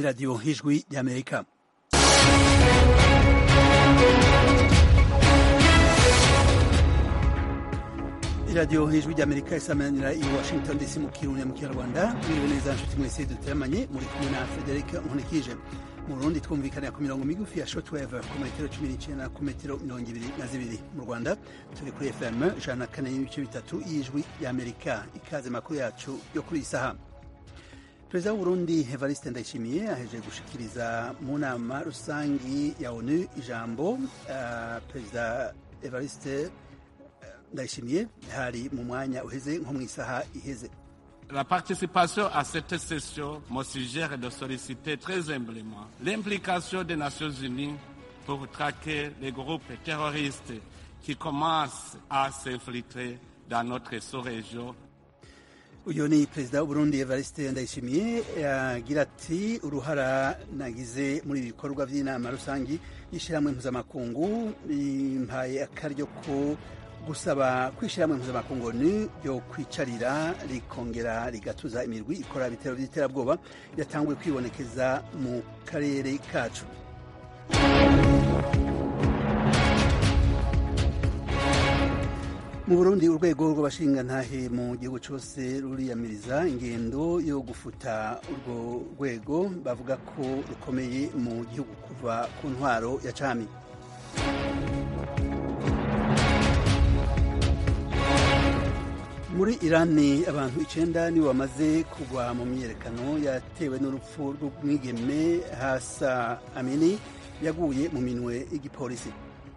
radiyo y'ijwi ry'amerika iradiyo y'ijwi ry'amerika isamanira i washington dc mu kirundi mu kinyarwanda mwiriwe neza nshuti mwese duteramanye muri kumwe na frederic nkunikije mu burundi twumvikanira ku mirongo migufi ya shortwave ku metero cumi n'icyenda ku metero mirongo ibiri na zibiri mu rwanda turi kuri fm ijana na kane n'ibice bitatu y'ijwi ry'amerika ikaze makuru yacu yo kuri iyi saha perezida w'uburundi evariste ndayishimiye aheje gushikiriza mu nama rusangi ya onu ijambo uh, perezida evariste ndayishimiye hari mu mwanya uheze nko mu isaha iheze La participation à cette session me suggère de solliciter très humblement l'implication des Nations Unies pour traquer les groupes terroristes qui commencent à s'infiltrer dans notre sous-région uyu ni perezida w'uburundi evariste ndayishimiye agira ati uruhara nagize muri ibi bikorwa by'inama rusangi y'ishyirahamwe mpuzamakungu impaye akaryo ko gusaba kwishyirahamwe mpuzamakungu ni ryo kwicarira rikongera rigatuza imirwi ikora ibitero by'iterabwoba yatanguye kwibonekeza mu karere kacu mu burundi urwego rw'abashingantahe mu gihugu cyose ruriyamiriza ingendo yo gufuta urwo rwego bavuga ko rukomeye mu gihugu kuva ku ntwaro ya cami muri irani abantu icenda nibo bamaze kugwa mu myiyerekano yatewe n'urupfu rw'umwigeme hasa amini yaguye mu minwe y'igipolisi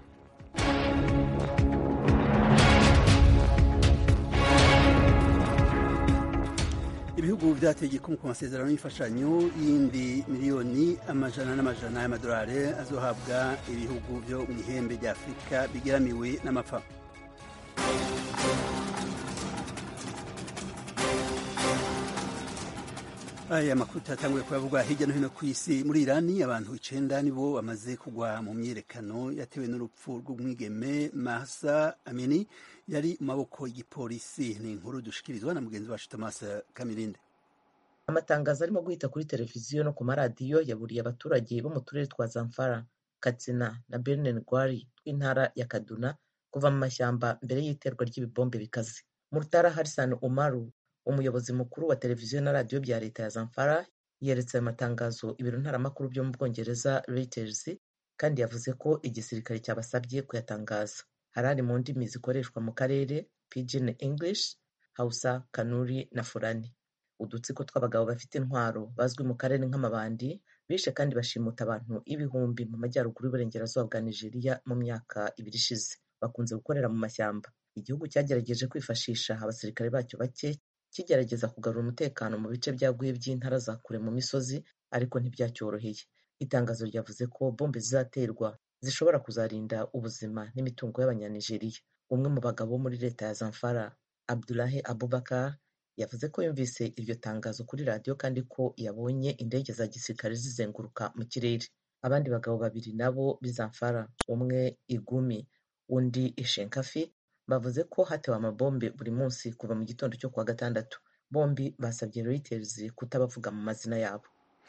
ibihugu byateye igikumwe ku masezerano y'imfashanyo y'indi miliyoni amajana n'amajana y'amadolari azohabwa ibihugu byo mu ihembe rya afurika bigeramiwe n'amapfa aya makuru turatanguye kuyavuga hirya no hino ku isi muri irani abantu icenda nibo bamaze kugwa mu myiyerekano yatewe n'urupfu rw'umwigeme mahsa amini yari mu maboko y'igipolisi ni inkuru dushikirizwa na mugenzi wacu thomas kamirinde amatangazo arimo guhita kuri televiziyo no ku maradiyo yaburiye abaturage bo mu turere twa zamfara katsina na bernin gwari tw'intara ya kaduna kuva mu mashyamba mbere y'iterwa ry'ibibombe bikaze murtara harisan umaru umuyobozi mukuru wa televiziyo na radiyo bya leta ya zamfara yeretse ayo matangazo ibiro ntaramakuru byo mu bwongereza reuters kandi yavuze ko igisirikare cyabasabye kuyatangaza hari ari mu ndimi zikoreshwa mu karere pidgin english hausa kanuri na furani udutsiko tw'abagabo bafite intwaro bazwi mu karere nk'amabandi bishe kandi bashimuta abantu ibihumbi mu majyaruguru y'uburengerazuba bwa nigeria mu myaka ibiri ishize bakunze gukorera mu mashyamba igihugu cyagerageje kwifashisha abasirikare bacyo bake kigerageza kugarura umutekano mu bice byaguye by'intara za kure mu misozi ariko ntibyacyoroheye itangazo ryavuze ko bombe zizaterwa zishobora kuzarinda ubuzima n'imitungo y'abanyanigeriya umwe mu bagabo muri leta ya zamfara abdulahi abubakar yavuze ko yumvise iryo tangazo kuri radiyo kandi ko yabonye indege za gisirikare zizenguruka mu kirere abandi bagabo babiri nabo b'izamfara umwe igumi undi ishenkafi bavuze ko hatewe amabombe buri munsi kuva mu gitondo cyo kuwa gatandatu bombi basabye reuters kutabavuga mu mazina yabo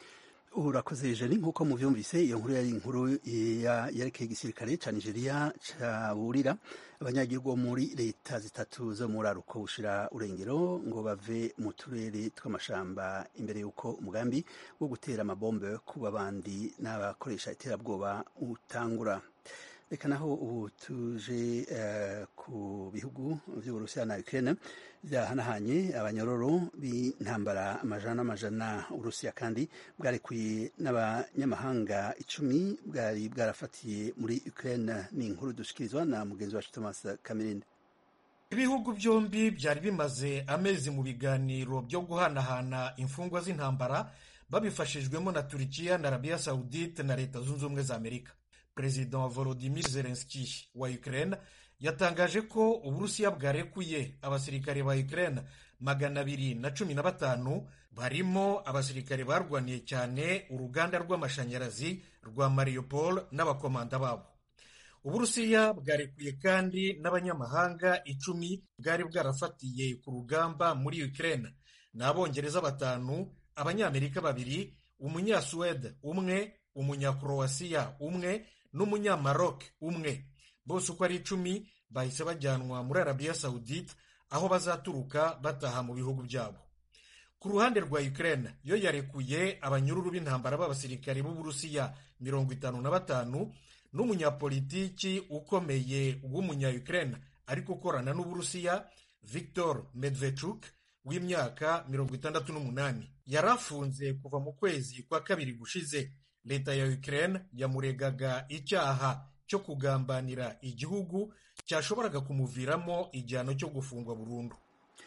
urakoze jeri nk'uko mubyumvise iyo nkuru yari inkuru yerekeye igisirikare cya nigeria cyaburira abanyagihugu bo muri leta zitatu zo muri aruko bushira urengero ngo bave mu turere tw'amashamba imbere y'uko umugambi wo gutera amabombe ku babandi n'abakoresha iterabwoba utangura reka naho ubu tuje uh, ku bihugu vy'uburusiya na ukraine vyahanahanye abanyororo b'intambara amajana n'amajana uburusiya kandi bwarekuye n'abanyamahanga icumi bwari bwarafatiye muri ukraine ni inkuru dushikirizwa na mugenzi wacu thomas kamirinde ibihugu byombi byari bimaze amezi mu biganiro byo guhanahana imfungwa z'intambara babifashijwemo na turikiya na arabiya saudite na leta zunze ubumwe za amerika perezida wa volodimir zelenski wa ukraine yatangaje ko uburusiya bwarekuye abasirikare ba ukraine magana abiri na cumi na batanu barimo abasirikare barwaniye cyane uruganda rw'amashanyarazi rwa mariupol n'abakomanda babo uburusiya bwarekuye kandi n'abanyamahanga icumi bwari bwarafatiye ku rugamba muri ukraine ni abongereza batanu abanyamerika babiri umunyasuwede umwe umunyakroasiya umwe n'umunyamaroc umwe bose uko ari icumi bahise bajyanwa muri arabiya sawudite aho bazaturuka bataha mu bihugu byabo ku ruhande rwa ukraine yo yarekuye abanyururu b'intambara b'abasirikare b'uburusiya mirongo itanu na batanu n'umunyapolitiki ukomeye w'umunya ukraine ariko ukorana n'uburusiya victor medvedchuk w'imyaka mirongo itandatu n'umunani yari afunze kuva mu kwezi kwa kabiri gushize leta ya ukraine yamuregaga icyaha cyo kugambanira igihugu cyashoboraga kumuviramo igihano cyo gufungwa burundu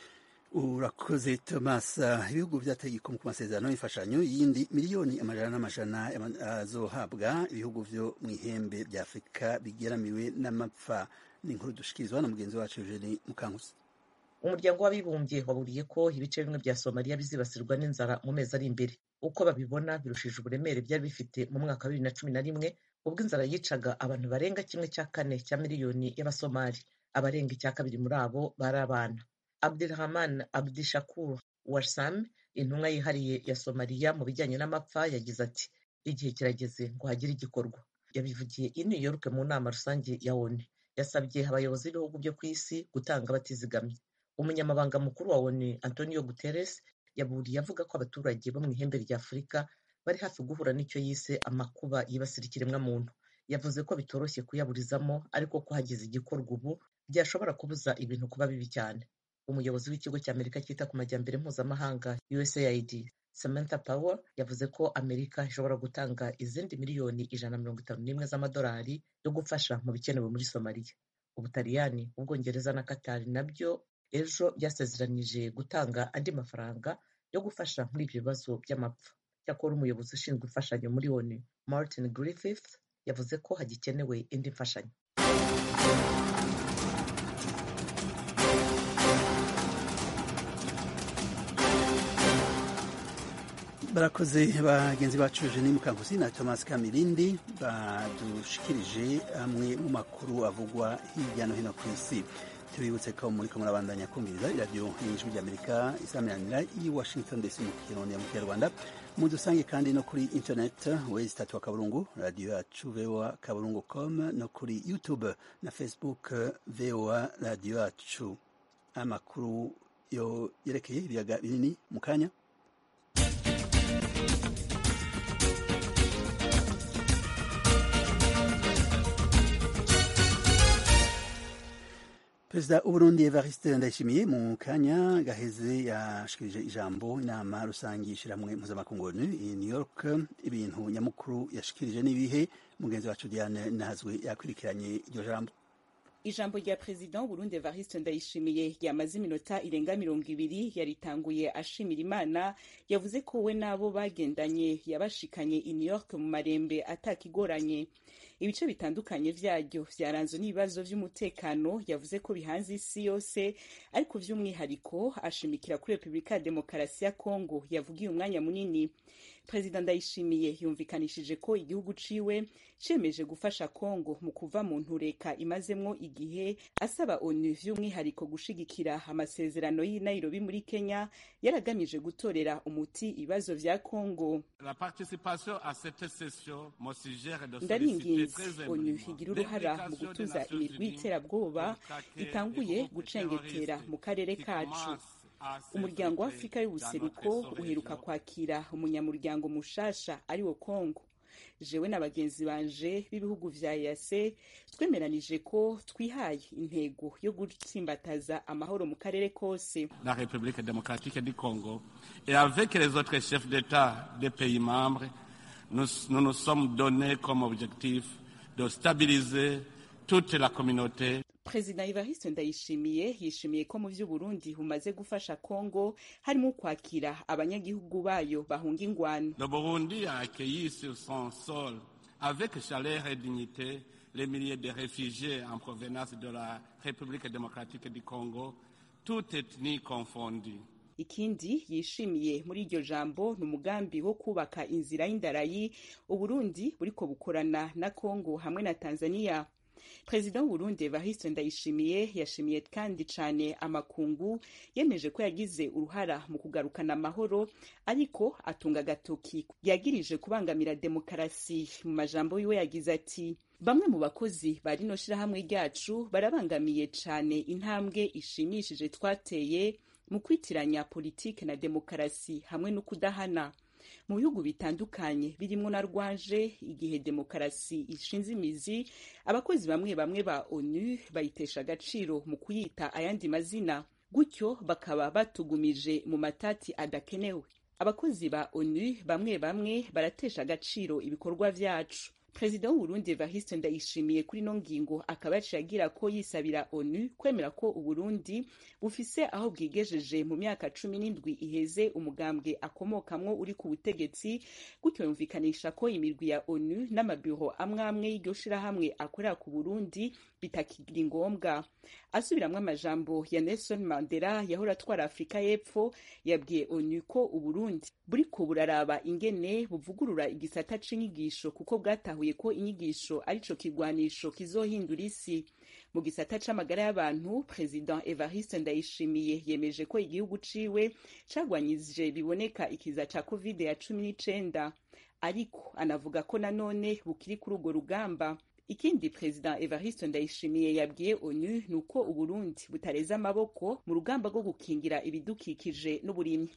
urakoze thomas ibihugu byateye igikomo ku masezerano y'imfashanyo y'indi miliyoni amajana n'amajana azohabwa ibihugu byo mu ihembe bya afurika bigeramiwe n'amapfa ni inkuru dushikirizwa na mugenzi wacu eugene mukankusi umuryango w'abibumbye waburiye ko ibice bimwe bya somaliya bizibasirwa n'inzara mu mezi ari imbere uko babibona birushije uburemere byari bifite mu mwaka wa bibiri na cumi na rimwe ubwo inzara yicaga abantu barenga kimwe cya kane cya miliyoni y'abasomali abarenga icya kabiri muri abo bari abana abdirahman abdishakur warsam intumwa yihariye ya somaliya mu bijyanye n'amapfa yagize ati igihe kirageze ngo hagire igikorwa yabivugiye i new york mu nama rusange ya onu yasabye abayobozi b'ibihugu byo ku isi gutanga batizigamye umunyamabanga mukuru wa onu antonio guterres yaburiye avuga ko abaturage bo mu ihembe rya afurika bari hafi guhura n'icyo yise amakuba yibasira ikiremwamuntu yavuze ko bitoroshye kuyaburizamo ariko ko hagize igikorwa ubu byashobora kubuza ibintu kuba bibi cyane umuyobozi w'ikigo cya amerika cyita ku majyambere mpuzamahanga usaid samantha power yavuze ko amerika ishobora gutanga izindi miliyoni ijana na mirongo itanu n'imwe z'amadolari yo gufasha mu bikenewe muri somaliya ubutaliyani ubwongereza na katari nabyo ejo byasezeranije gutanga andi mafaranga yo gufasha muri ibyo bibazo by'amapfa cyakora umuyobozi ushinzwe imfashanyo muri onu martin griffith yavuze ko hagikenewe indi mfashanyo barakoze bagenzi bacu Eugenie Mukankusi na Thomas Kamirindi badushikirije amwe mu makuru avugwa hirya no hino ku isi tubibutse ko muri ko murabandanya kumviriza iradiyo y'ijwi ry'amerika isamiranira i washington dc mu kirundi mu kinyarwanda mudusange kandi no kuri internet wezi tatu wa kaburungu radiyo yacu voa kaburungu com no kuri youtube na facebook voa radiyo yacu amakuru yo yerekeye ibiyaga binini mu kanya perezida w'uburundi evariste ndayishimiye mu kanya gaheze yashikirije ijambo inama rusange ishyirahamwe mpuzamakungu i new york ibintu nyamukuru yashikirije n'ibihe mugenzi wacu diane nahazwe yakurikiranye iryo jambo ijambo rya perezida w'uburundi evariste ndayishimiye ryamaze iminota irenga mirongo ibiri yaritanguye ashimira imana yavuze ko we n'abo bagendanye yabashikanye i new york mu marembe atakigoranye ibice bitandukanye vyaryo vyaranzwe n'ibibazo vy'umutekano yavuze ko bihanze isi yose ariko vy'umwihariko ashimikira kuri repubulika ya demokarasi ya kongo yavugiye umwanya munini perezida ndayishimiye yumvikanishije ko igihugu ciwe cemeje gufasha kongo mu kuva mu ntureka imazemwo igihe asaba onu vy'umwihariko gushigikira amasezerano y'i nairobi muri kenya yaragamije gutorera umuti ibibazo vya kongo ndaringinze onu igira uruhara mu gutuza imirwi y'iterabwoba itanguye gucengetera mu karere kacu umuryango wa afurika y'ubuseruko uheruka kwakira umunyamuryango mushasha ari wo kongo jewe na bagenzi banje b'ibihugu vya yase twemeranije ko twihaye intego yo gutsimbataza amahoro mu karere kose la république démocratique du congo et avec les autres chefs d'état des pays membres nous nous, nous sommes donnés comme objectif de stabiliser toute la communauté perezida evariste ndayishimiye yishimiye ko mu vy'uburundi bumaze gufasha kongo harimo kwakira abanyagihugu bayo bahunga ingwano le burundi a accueilli sur son sol avec chaleur et dignité les milliers de réfugiés en provenance de la république démocratique du congo toute ethnie confondue ikindi yishimiye muri iryo jambo ni umugambi wo kubaka inzira y'indarayi uburundi buriko bukorana na kongo hamwe na tanzania perezida w'uburundi evariste ndayishimiye yashimiye kandi cane amakungu yemeje ko yagize uruhara mu kugarukana amahoro ariko atunga agatoki yagirije kubangamira demokarasi mu majambo yiwe yagize ati bamwe mu bakozi ba rino shirahamwe ryacu barabangamiye cane intambwe ishimishije twateye mu kwitiranya politike na demokarasi hamwe no kudahana mu bihugu bitandukanye birimwo na rwaje igihe demokarasi ishinze imizi abakozi bamwe bamwe ba onu bayitesha agaciro mu kuyita ayandi mazina gutyo bakaba batugumije mu matati adakenewe abakozi ba onu bamwe bamwe baratesha agaciro ibikorwa vyacu perezida w'uburundi evariste ndayishimiye kuri ino ngingo akaba yaciye agira ko yisabira onu kwemera ko uburundi bufise aho bwigejeje mu myaka cumi n'indwi iheze umugambwe akomokamwo uri ku butegetsi gutyo yumvikanisha ko imirwi ya onu n'amabiro amwe amwe y'iryo shirahamwe akorera ku burundi bitakiri ngombwa asubiramwo amajambo ya nelson mandela yahora atwara afurika y'epfo yabwiye onu ko uburundi buriko buraraba ingene buvugurura igisata c'inyigisho kuko bwatahuye ko inyigisho arico kigwanisho kizohindura isi mu gisata c'amagara y'abantu perezida evariste ndayishimiye yemeje ko igihugu ciwe cagwanyije biboneka ikiza ca covid ya cumi n'icenda ariko anavuga ko nanone bukiri kuri urwo rugamba ikindi perezida evariste ndayishimiye yabwiye onu ni uko uburundi butareze amaboko mu rugamba rwo gukingira ibidukikije n'uburimyi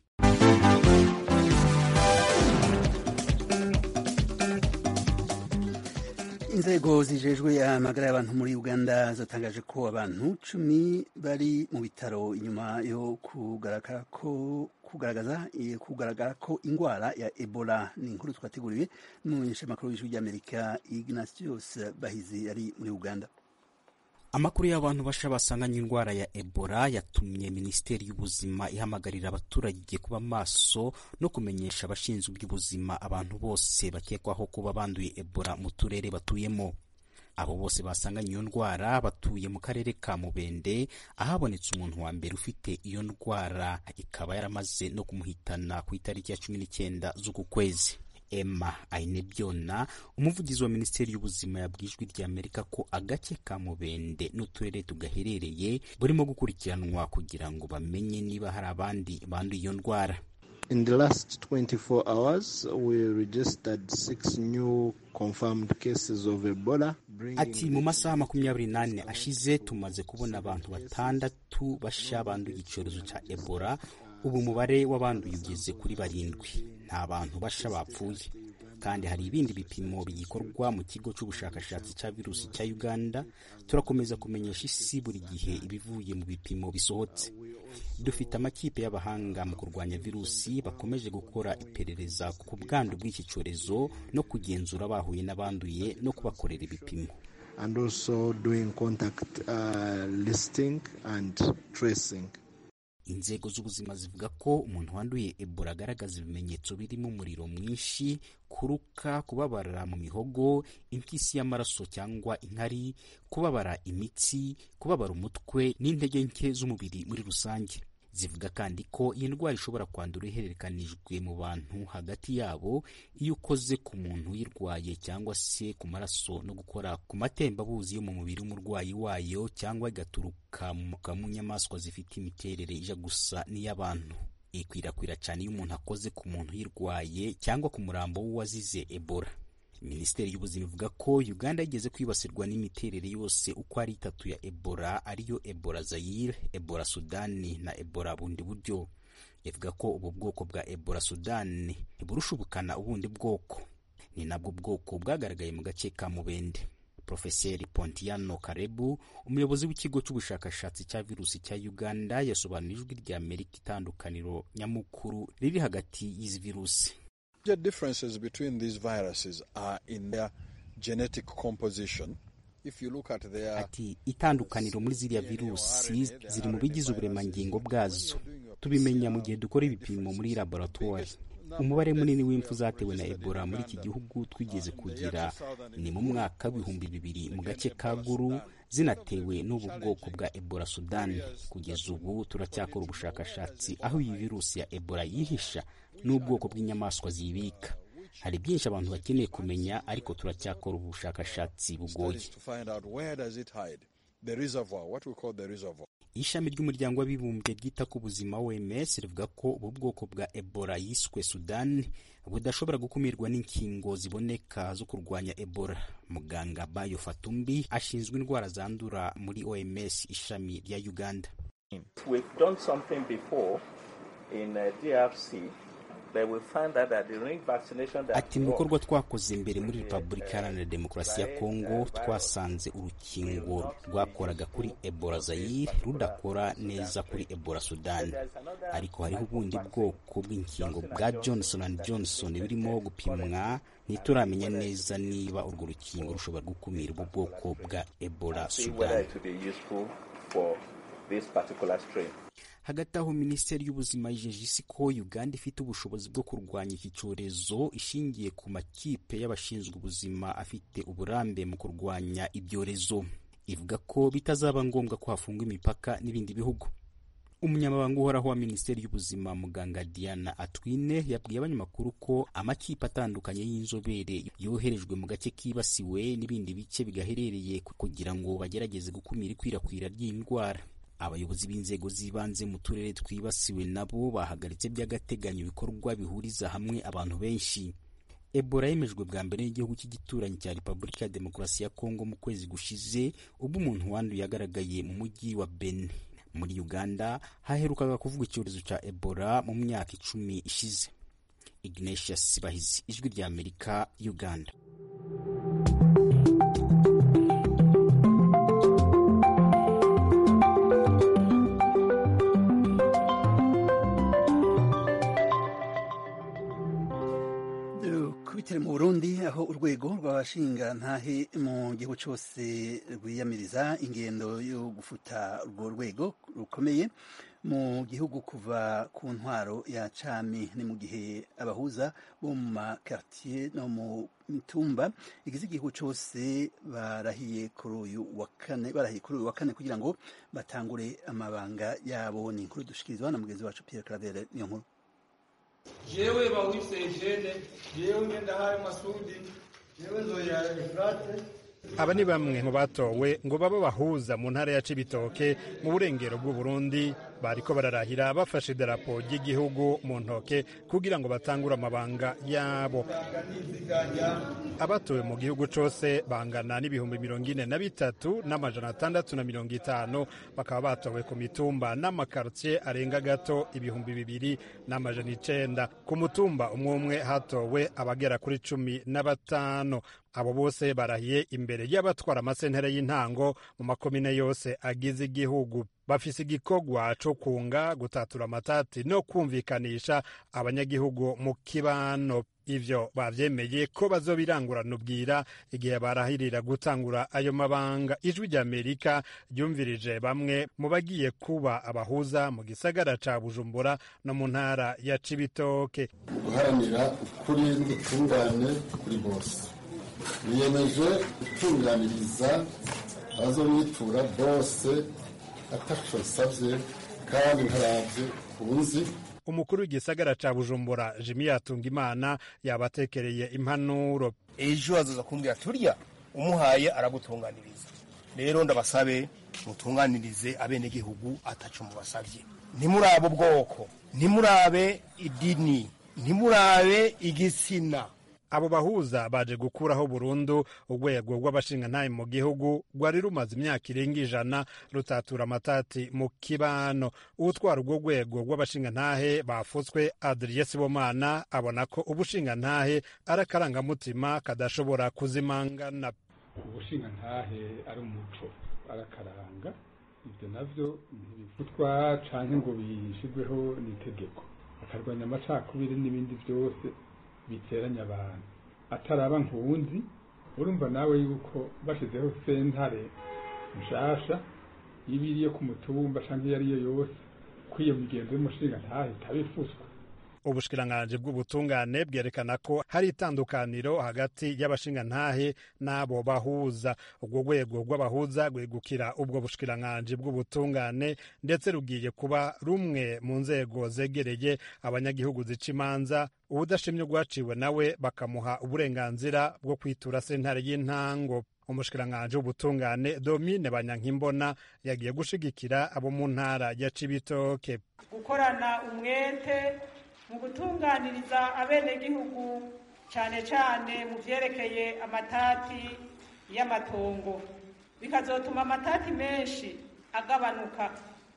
inzego zijejwe amagara y'abantu muri uganda zatangaje ko abantu cumi bari mu bitaro inyuma yo kugaragara ko kugaragaza kugaragara ko indwara ya ebola ni inkuru twateguriwe n'umumenyeshamakuru w'ijwi ry'amerika ignatius bahizi yari muri uganda amakuru y'abantu basha basanganye indwara ya ebola yatumye minisiteri y'ubuzima ihamagarira abaturage kuba maso no kumenyesha abashinzwe iby'ubuzima abantu bose bakekwaho kuba banduye ebola mu turere batuyemo abo bose basanganye iyo ndwara batuye mu karere ka mubende ahabonetse umuntu wa mbere ufite iyo ndwara ikaba yaramaze no kumuhitana ku itariki ya cumi n'icyenda z'uku kwezi emma ainebyona umuvugizi wa minisiteri y'ubuzima yabwijwe rya amerika ko agace ka mubende n'uturere tugaherereye burimo gukurikiranwa kugira ngo bamenye niba hari abandi banduye iyo ndwara In the last 24 hours, we registered six new confirmed cases of Ebola. Ati mu masaha makumyabiri n'ane ashize tumaze kubona abantu batandatu basha banduye icyorezo cya Ebola. Ubu umubare w'abanduye ugeze kuri barindwi. Nta bantu basha bapfuye. kandi hari ibindi bipimo bigikorwa mu kigo cy'ubushakashatsi cya virusi cya Uganda turakomeza kumenyesha isi buri gihe ibivuye mu bipimo bisohotse dufite amakipe y'abahanga mu kurwanya virusi bakomeje gukora iperereza ku bwandu bw'iki cyorezo no kugenzura bahuye n'abanduye no kubakorera ibipimo and also doing contact uh, listing and tracing inzego z'ubuzima zivuga ko umuntu wanduye ebola agaragaza ibimenyetso birimo umuriro mwinshi kuruka kubabara mu mihogo impyisi y'amaraso cyangwa inkari kubabara imitsi kubabara umutwe n'intege nke z'umubiri muri rusange zivuga kandi ko iyi ndwara ishobora kwandura ihererekanijwe mu bantu hagati yabo iyo ukoze ku muntu uyirwaye cyangwa se ku maraso no gukora ku matembabuzi yo mu mubiri w'umurwayi wayo cyangwa igaturuka mu nyamaswa zifite imiterere ija gusa n'iy'abantu ikwirakwira cyane iyo umuntu akoze ku muntu uyirwaye cyangwa ku murambo w'uwazize ebola minisiteri y'ubuzima ivuga ko uganda yigeze kwibasirwa n'imiterere yose uko ari itatu ya ebola ariyo ebola zayire ebola sudani na ebola bundi buryo ivuga ko ubu bwoko bwa ebola sudani burusha ubukana ubundi bwoko ni nabwo bwoko bwagaragaye mu gace ka mubende profeseri pontiano karebu umuyobozi w'ikigo cy'ubushakashatsi cya virusi cya uganda yasobanura ijwi rya amerika itandukaniro nyamukuru riri hagati y'izi virusi The differences between these viruses are in their genetic composition. If you look at their ati itandukaniro muri ziriya virusi ziri mu bigize uburemangingo bwazo tubimenya mu gihe dukora ibipimo muri laboratoire umubare munini w'impfu zatewe na ebola muri iki gihugu twigeze kugira ni mu mwaka w'ibihumbi bibiri mu gace ka guru zinatewe n'ubu bwoko bwa ebola sudani kugeza ubu turacyakora ubushakashatsi aho iyi virusi ya ebola yihisha n'ubwoko bw'inyamaswa ziyibika hari byinshi abantu bakeneye kumenya ariko turacyakora ubushakashatsi bugoye Studies to find out where does it hide. The reservoir, what we call the reservoir. ishami ry'umuryango w'abibumbye ryita ku buzima OMS rivuga ko ubu bwoko bwa Ebola yiswe Sudan budashobora gukumirwa n'inkingo ziboneka zo kurwanya Ebola. Muganga Bayo Fatumbi ashinzwe indwara zandura muri OMS ishami rya Uganda. We've done something before in uh, DRC, but we found out that the ring vaccination that Ati mu bikorwa twakoze mbere muri Repubulika Iharanira Demokarasi ya Kongo twasanze urukingo rwakoraga kuri Ebola Zaire rudakora neza kuri Ebola Sudan. Ariko hariho ubundi bwoko bw'inkingo bwa Johnson and Johnson birimo gupimwa ntituramenya neza niba urwo rukingo rushobora gukumira ubu bwoko bwa Ebola see whether Sudan. it will be useful for this particular strain. hagati aho minisiteri y'ubuzima yijeje isi ko uganda ifite ubushobozi bwo kurwanya iki cyorezo ishingiye ku makipe y'abashinzwe ubuzima afite uburambe mu kurwanya ibyorezo ivuga ko bitazaba ngombwa ko hafungwa imipaka n'ibindi bihugu umunyamabanga uhoraho wa minisiteri y'ubuzima muganga diana atwine yabwiye abanyamakuru ko amakipe atandukanye y'inzobere yoherejwe mu gace kibasiwe n'ibindi bice bigaherereye kugira ngo bagerageze gukumira ikwirakwira ry'indwara abayobozi b'inzego z'ibanze mu turere twibasiwe nabo bahagaritse by'agateganyo ibikorwa bihuriza hamwe abantu benshi ebola yemejwe bwa mbere n'igihugu cy'igituranyi cya repubulika ya demokarasi ya kongo mu kwezi gushize ubwo umuntu wanduye yagaragaye mu mujyi wa beni muri uganda haherukaga kuvuga icyorezo cya ebola mu myaka icumi ishize ignatius sibahizi ijwi rya amerika uganda kubitire mu burundi aho urwego rw'abashingantahe mu gihugu cyose rwiyamiriza ingendo yo gufuta urwo rwego rukomeye mu gihugu kuva ku ntwaro ya cami ni mu gihe abahuza bo mu makartier no mu mitumba igize igihugu cyose barahiye kuri uyu wa kane barahiye kuri uyu wa kane kugira ngo batangure amabanga yabo ni inkuru dushikirizwa na mugenzi wacu Pierre Claver niyo nkuru jewe bawise Eugene jewe ngendahaye Masudi jewe nzoya Efrate aba ni bamwe mu batowe ngo babe bahuza mu ntara ya cibitoke mu burengero bw'u Burundi bariko bararahira bafashe idarapo ry'igihugu mu ntoke kugira ngo batangure amabanga yabo abatowe mu gihugu cose bangana n'ibihumbi mirongo ine na bitatu n'amajana atandatu na mirongo itanu bakaba batowe ku mitumba n'amakartier arenga gato ibihumbi bibiri n'amajana icenda ku mutumba umwe umwe hatowe abagera kuri cumi na batanu abo bose barahiye imbere y'abatwara amasentere y'intango mu makomine yose agize igihugu bafise igikorwa co kunga gutatura amatati no kumvikanisha abanyagihugu mu kibano ivyo bavyemeye ko bazobirangurana ubwira igihe barahirira gutangura ayo mabanga ijwi ry'amerika ryumvirije bamwe mu bagiye kuba abahuza mu gisagara ca bujumbura no mu ntara ya cibitoke guharanira ukuri n'ubutungane kuri bose biyemeje gutunganiriza abazonyitura bose ataco nsavye kandi ntaravye kunzi umukuru w'igisagara ca bujumbura jimi yatunga imana yabatekereye impanuro ejo azoza kumbwira turya umuhaye aragutunganiriza rero ndabasabe mutunganirize abenegihugu ataco mubasavye ntimurabe ubwoko ntimurabe idini ntimurabe igitsina abo bahuza baje gukuraho burundu urwego rw'abashingantahe mu gihugu rwari rumaze imyaka irenga ijana rutatura amatati mu kibano utwara urwo rwego rw'abashingantahe bafutswe adriye sibomana abona ko ubushingantahe ari akarangamutima kadashobora kuzimangana ubushingantahe ari umuco arakaranga ibyo navyo ntibivutwa canke ngo bishyirweho n'itegeko akarwanya amacakubiri n'ibindi byose biteranya abantu ataraba nkuwundi urumva nawe yuko bashyizeho sentare nshasha iba iriyo ku mutumba cyangwa iyo ariyo yose ko iyo migenzo y'umushinga ntahe itabifuswa ubushikiranganji bw'ubutungane bwerekana ko hari itandukaniro hagati y'abashingantahe n'abo bahuza ubwo rwego rw'abahuza rwegukira ubwo bushikiranganji bw'ubutungane ndetse rugiye kuba rumwe mu nzego zegereye abanyagihugu zica imanza ubudashimye rwaciwe nawe bakamuha uburenganzira bwo kwitura sentare y'intango umushikiranganji w'ubutungane domine banyankimbona yagiye gushigikira abo mu ntara ya cibitoke gukorana umwete mu gutunganiriza abenegihugu cyane cyane mu byerekeye amatati y'amatongo bikazotuma amatati menshi agabanuka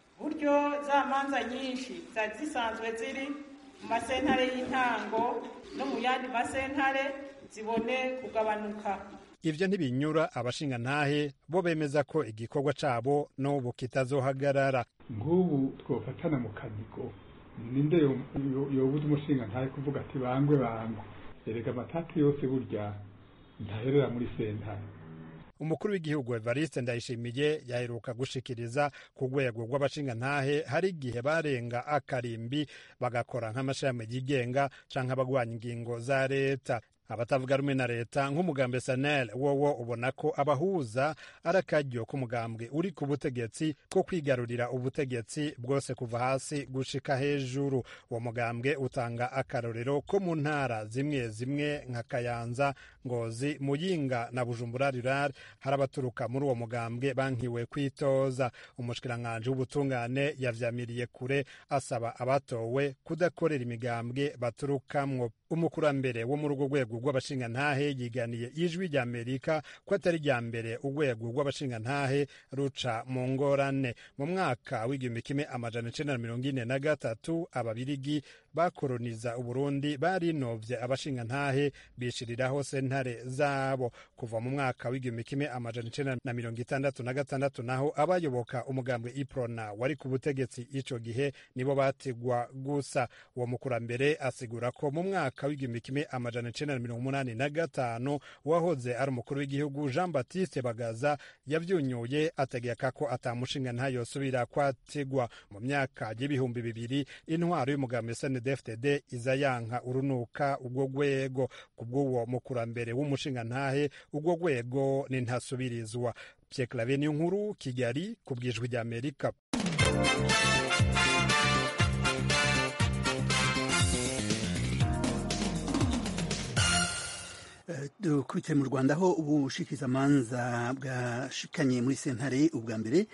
buryo za manza nyinshi zari zisanzwe ziri mu masentare y'intango no mu yandi masentare zibone kugabanuka ivyo ntibinyura abashingantahe bo bemeza ko igikorwa cabo n'ubu kitazohagarara nk'ubu twofatana mu kanigo ninde yobuza umushingantahe kuvuga ati bangwe bangwe erega amatati yose burya ntaherera muri sentare umukuru w'igihugu evariste ndayishimiye yaheruka gushikiriza ku rwego rw'abashingantahe hari igihe barenga akarimbi bagakora nk'amashami yigenga canke abagwanya ingingo za leta abatavuga rumwe na leta nk'umugambwe sanel wowo ubona ko abahuza ari akaryo k'umugambwe uri ku butegetsi ko kwigarurira ubutegetsi bwose kuva hasi gushika hejuru uwo mugambwe utanga akarorero ko mu ntara zimwe zimwe nka kayanza ngozi muyinga na bujumbura rural hari abaturuka muri uwo mugambwe bankiwe kwitoza umushikiranganji w'ubutungane yavyamiriye kure asaba abatowe kudakorera imigambwe baturukamwo umukurambere wo muri urwo rwego rw'abashingantahe yiganiye ijwi rya amerika ko atari rya mbere urwego rw'abashingantahe ruca mu ngorane mu mwaka w'igihumbi kimwe amajana icenda na mirongo ine na gatatu ababirigi bakoroniza uburundi barinovye abashingantahe bishiriraho sentare zabo kuva mu mwaka w'igihumbi kimwe amajana icenda na mirongo itandatu na gatandatu naho abayoboka umugambwe iprona wari ku butegetsi ico gihe nibo batigwa gusa uwo mukurambere asigura ko mu mwaka w'igihumbi kimwe amajana icenda na mirongo umunani na gatanu uwahoze ari umukuru w'igihugu jean baptiste bagaza yavyunyuye ategeka ko atamushinga ntayosubira kwatigwa mu myaka y'ibihumbi bibiri intwaro y'umugambi snedfdd iza yanka urunuka ubwo rwego kubw'uwo mukurambere w'umushingantahe ubwo rwego ni ntasubirizwa pierre clave niyo nkuru kigali ku bwijwi rya amerika dukurikiye mu rwanda aho ubushikirizamanza bwashikanye muri sentare ubwa mbere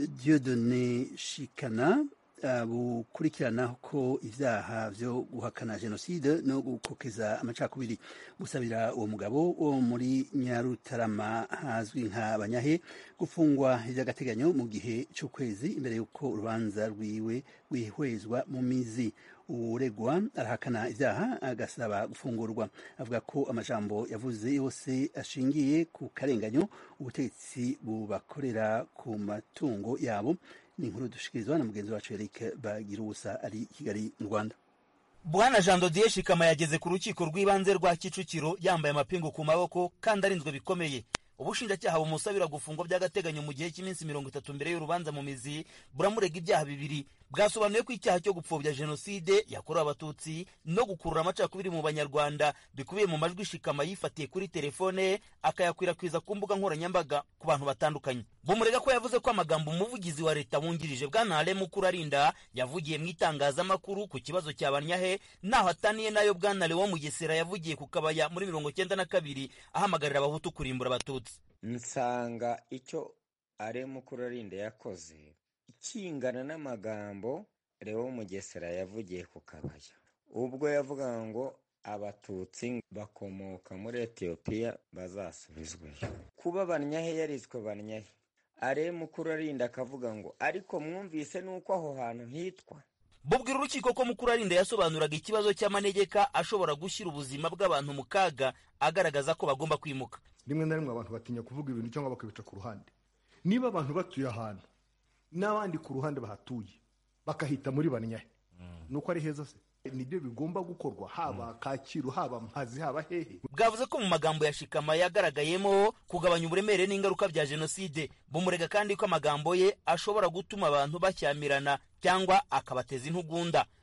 diodone shikana bukurikirana ko ibyaha byo guhakana jenoside no gukokeza amacakubiri gusabira uwo mugabo wo muri nyarutarama hazwi nka banyahe gufungwa iby'agateganyo mu gihe cy'ukwezi imbere y'uko urubanza rwiwe rwihwezwa mu mizi uregwa arahakana ibyaha agasaba gufungurwa avuga ko amajambo yavuze yose ashingiye ku karenganyo ubutegetsi bubakorera ku matungo yabo ni inkuru dushikirizwa na mugenzi wacu Eric Bagirusa ari Kigali mu Rwanda Bwana Jean Dodier Shikama yageze ku rukiko rw'ibanze rwa Kicukiro yambaye amapingu ku maboko kandi arinzwe bikomeye ubushinjacyaha bumusabira gufungwa by'agateganyo mu gihe cy'iminsi mirongo itatu mbere y'urubanza mu mizi buramurega ibyaha bibiri bwasobanuye ko icyaha cyo gupfobya jenoside yakorewe abatutsi no gukurura amacakubiri mu banyarwanda bikubiye mu majwi shikama yifatiye kuri telefone akayakwirakwiza ku mbuga nkoranyambaga ku bantu batandukanye bumurega ko yavuze ko amagambo umuvugizi wa leta wungirije bwana ale mukurarinda yavugiye mu itangazamakuru ku kibazo cya banyahe naho ataniye nayo bwana lewo mugesera yavugiye ku kabaya muri mirongo cyenda na kabiri ahamagarira abahutu kurimbura abatutsi nsanga icyo ale mukurarinda yakoze kingana n'amagambo Leo Mugesera yavugiye ku kabaya ubwo yavugaga ngo abatutsi bakomoka muri etiyopiya bazasubizweyo kuba banyahe yariswe banyahe are mukuru arinda akavuga ngo ariko mwumvise n'uko aho hantu hitwa bubwira urukiko ko mukuru arinda yasobanuraga ikibazo cy'amanegeka ashobora gushyira ubuzima bw'abantu mu kaga agaragaza ko bagomba kwimuka rimwe na rimwe abantu batinya kuvuga ibintu cyangwa bakabica ku ruhande niba abantu batuye ahantu n'abandi ku ruhande bahatuye bakahita muri banyahe ni uko ari heza se nibyo bigomba gukorwa haba kacyiru haba mpazi haba hehe bwavuze ko mu magambo ya shikama yagaragayemo kugabanya uburemere n'ingaruka bya jenoside bumurega kandi ko amagambo ye ashobora gutuma abantu bashyamirana cyangwa akabateza intugunda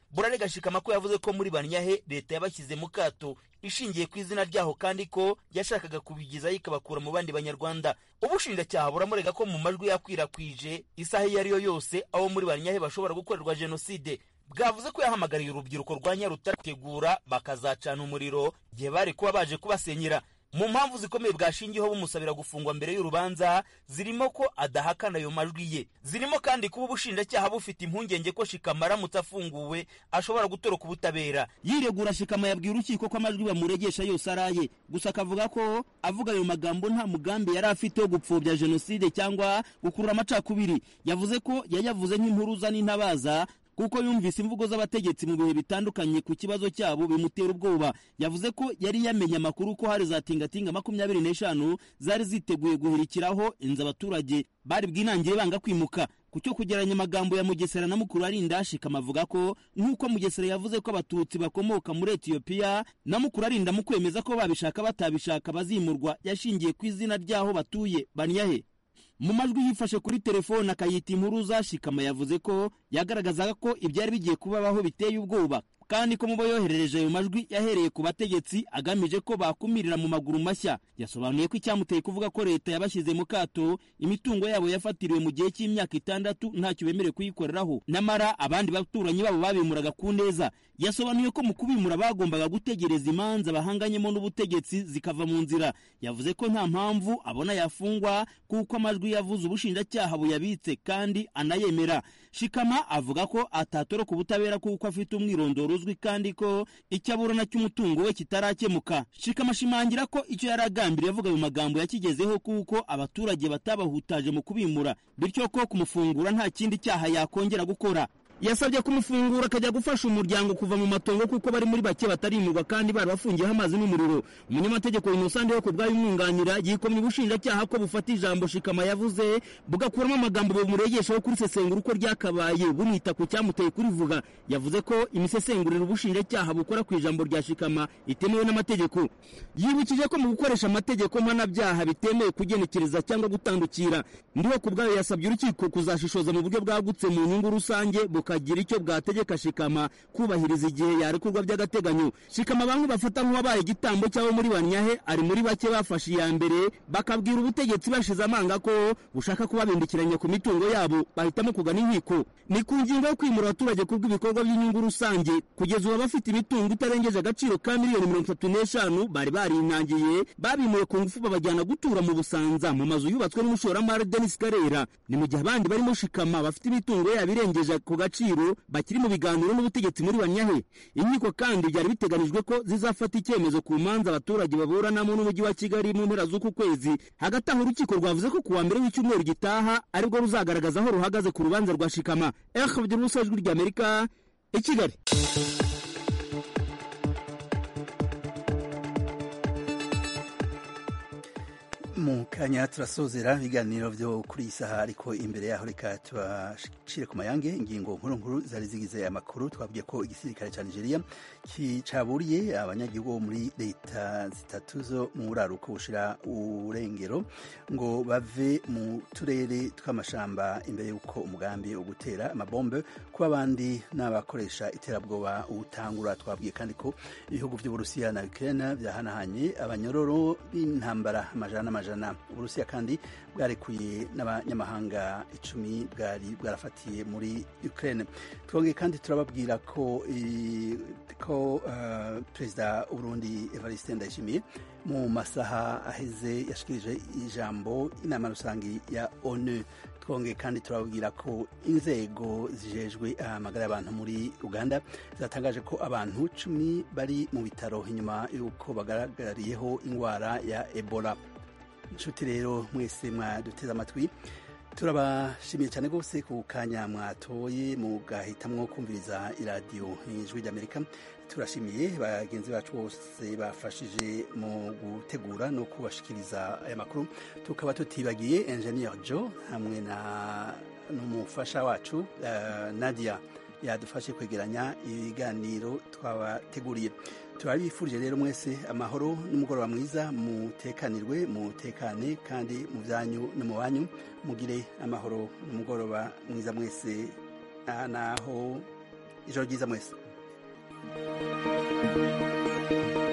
burarega shikama ko yavuze ko muri banyahe leta yabashyize mu kato ishingiye ku izina ryaho kandi ko yashakaga kubigizayo ikabakura mu bandi banyarwanda ubushinjacyaha buramurega ko mu majwi yakwirakwije isaha iyo ari yo yose abo muri banyahe bashobora gukorerwa jenoside bwavuze ko yahamagariye urubyiruko rwa nyarutare gutegura bakazacana umuriro igihe bari kuba baje kubasenyera mu mpamvu zikomeye bwashingiyeho bumusabira gufungwa mbere y'urubanza zirimo ko adahakana ayo majwi ye zirimo kandi kuba ubushinjacyaha bufite impungenge ko shikama aramutse afunguwe ashobora gutoroka ubutabera yiregura shikama yabwiye urukiko ko amajwi bamuregesha yose ari aye gusa akavuga ko avuga ayo magambo nta mugambi yari afite wo gupfobya jenoside cyangwa gukurura amacakubiri yavuze ko yayavuze nk'impuruza n'intabaza kuko yumvise imvugo z'abategetsi mu bihe bitandukanye ku kibazo cyabo bimutera ubwoba yavuze ko yari yamenye amakuru ko hari za tingatinga makumyabiri n'eshanu zari ziteguye guhirikiraho inzu abaturage bari bwinangire banga kwimuka ku cyo kugeranya amagambo ya mugesera na mukuru arinda shikama avuga ko nk'uko mugesera yavuze ko abatutsi bakomoka muri etiyopiya na mukuru arinda mu kwemeza ko babishaka batabishaka bazimurwa yashingiye ku izina ry'aho batuye banyahe mu majwi yifashe kuri telefone akayita impuruza shikama yavuze ko yagaragazaga ko ibyari bigiye kubabaho biteye ubwoba kandi ko mu bo yoherereje ayo majwi yahereye ku bategetsi agamije ko bakumirira mu maguru mashya yasobanuye ko icyamuteye kuvuga ko leta yabashyize mu kato imitungo yabo yafatiriwe mu gihe cy'imyaka itandatu ntacyo bemerewe kuyikoreraho nyamara abandi baturanyi babo babimuraga ku neza yasobanuye ko mu kubimura bagombaga gutegereza imanza bahanganyemo n'ubutegetsi zikava mu nzira yavuze ko nta mpamvu abona yafungwa kuko amajwi yavuze ubushinjacyaha buyabitse kandi anayemera shikama avuga ko atatoroka ubutabera kuko afite umwirondoro uzwi kandi ko icyo aburana cy'umutungo we kitarakemuka shikama ashimangira ko icyo yari agambiriye avuga ayo magambo yakigezeho kuko abaturage batabahutaje mu kubimura bityo ko kumufungura nta kindi cyaha yakongera gukora yasabye kumufungura akajya gufasha umuryango kuva mu matongo kuko bari muri bake batarimurwa kandi bari bafungiyeho amazi n'umuriro umunyamategeko inosande wo ku bwayo umwunganira yikomye ubushinjacyaha ko bufata ijambo shikama yavuze bugakuramo amagambo bumuregeshaho kuri sesengura uko ryakabaye bunita ku cyamuteye kurivuga yavuze ko imisesengurira ubushinjacyaha bukora ku ijambo rya shikama itemewe n'amategeko yibukije ko mu gukoresha amategeko mpanabyaha bitemewe kugenekereza cyangwa gutandukira ndiho ku bwayo yasabye urukiko kuzashishoza mu buryo bwagutse mu nyungu rusange bukagira icyo bwategeka shikama kubahiriza igihe yarekurwa by'agateganyo shikama bamwe bafata nk'uwabaye igitambo cy'abo muri banyahe ari muri bake bafashe iya mbere bakabwira ubutegetsi bashize amanga ko bushaka kubabindikiranya ku mitungo yabo bahitamo kugana inkiko ni ku ngingo yo kwimura abaturage kubw'ibikorwa by'inyungu rusange kugeza ubu abafite imitungo itarengeje agaciro ka miliyoni mirongo itatu n'eshanu bari barinangiye babimuye ku ngufu babajyana gutura mu busanza mu mazu yubatswe n'umushoramari denis karera ni mu gihe abandi barimo shikama bafite imitungo yabo irengeje ku gaciro bakiri mu biganiro n'ubutegetsi muri banyahe inkiko kandi byari biteganijwe ko zizafata icyemezo ku manza abaturage baburanamo n'umujyi wa kigali mu mpera z'uku kwezi hagati aho urukiko rwavuze ko ku wa mbere w'icyumweru gitaha aribwo ruzagaragaza aho ruhagaze ku rubanza rwa shikama ehe kugira ubusa ijwi ry'amerika i kigali mu kanya turasozera ibiganiro byo kuri iyi saha ariko imbere yaho reka tubashire ku mayange ingingo nkuru nkuru zari zigize amakuru twabwiye ko igisirikare cya nigeria caburiye abanyagihugu bo muri leta zitatu zo mu buraruko bushira urengero ngo bave mu turere tw'amashamba imbere y'uko umugambi wo gutera amabombe kuba abandi n'abakoresha iterabwoba utangura twabwiye kandi ko ibihugu by'uburusiya na ukraine byahanahanye abanyororo b'intambara amajana n'amajana amajana uburusiya kandi bwarekuye n'abanyamahanga icumi bwari bwarafatiye muri ukraine twongeye kandi turababwira ko ko uh, perezida w'uburundi evariste ndayishimiye mu masaha aheze yashikirije ijambo inama rusange ya onu twongeye kandi turababwira ko inzego zijejwe amagara y'abantu muri uganda zatangaje ko abantu cumi bari mu bitaro inyuma y'uko bagaragariyeho indwara ya ebola inshuti rero mwese mwaduteze amatwi turabashimiye cyane rwose ku kanya mwatoye mugahitamwo kumviriza iradiyo ijwi ry'amerika turashimiye bagenzi bacu bose bafashije mu gutegura no kubashikiriza aya makuru tukaba tutibagiye engineer joe hamwe na n'umufasha wacu uh, nadia yadufashe kwegeranya ibiganiro twabateguriye turabifurije rero mwese amahoro n'umugoroba mwiza mutekanirwe mutekane kandi mu byanyu no mu banyu mugire amahoro n'umugoroba mwiza mwese naho ijoro ryiza mwese